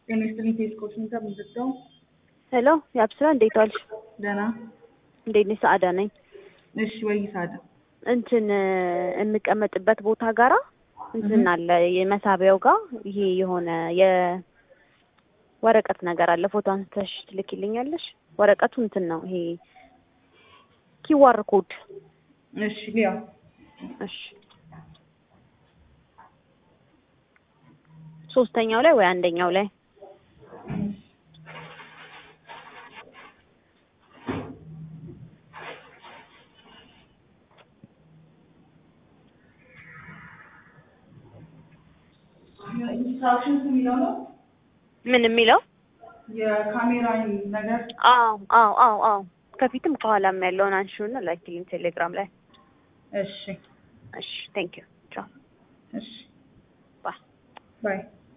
ጤና ይስጥልኝ ፌስኮች ሁኔታ ምንድነው? ሄሎ የአብስራ እንዴት ዋልሽ? ደህና እንዴት ነሽ? ሰአዳ ነኝ። እሺ ወይ ሳዳ እንትን የምቀመጥበት ቦታ ጋራ እንትን አለ የመሳቢያው ጋር ይሄ የሆነ የወረቀት ነገር አለ። ፎቶ አንስተሽ ትልኪልኛለሽ? ወረቀቱ እንትን ነው ይሄ ኪዋር ኮድ። እሺ ሊያ እሺ ሶስተኛው ላይ ወይ አንደኛው ላይ ኢንስትራክሽንስ የሚለው ነው ምን የሚለው? የካሜራ ነገር አዎ አዎ አዎ አዎ ከፊትም ከኋላም ያለውን አንሺውና ላኪልኝ ቴሌግራም ላይ። እሺ እሺ ቴንክ ዩ ቻው እሺ ባይ ባይ